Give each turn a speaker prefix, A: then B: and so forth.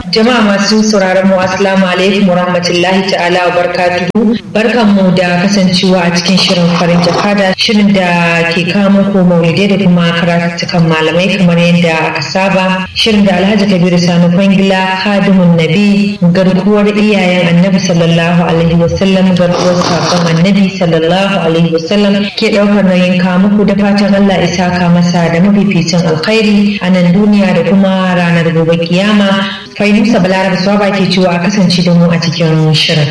A: Jama'a masu sauraron mu assalamu alaikum wa rahmatullahi ta'ala wa barakatuhu. Barkan mu da kasancewa a cikin shirin farin jakada shirin da ke kawo muku maulidai da kuma karatukan malamai kamar yadda aka saba. Shirin da Alhaji Kabiru Sani Kwangila Khadimun Nabi garkuwar iyayen Annabi sallallahu alaihi wasallam garkuwar sakon Annabi sallallahu alaihi wasallam ke daukar nauyin kawo muku da fatan Allah isa ka masa da mafificin alkhairi a nan duniya da kuma ranar gobe kiyama. Fainusa Balaraba Swaba ke cewa a kasance da mu a cikin shirin.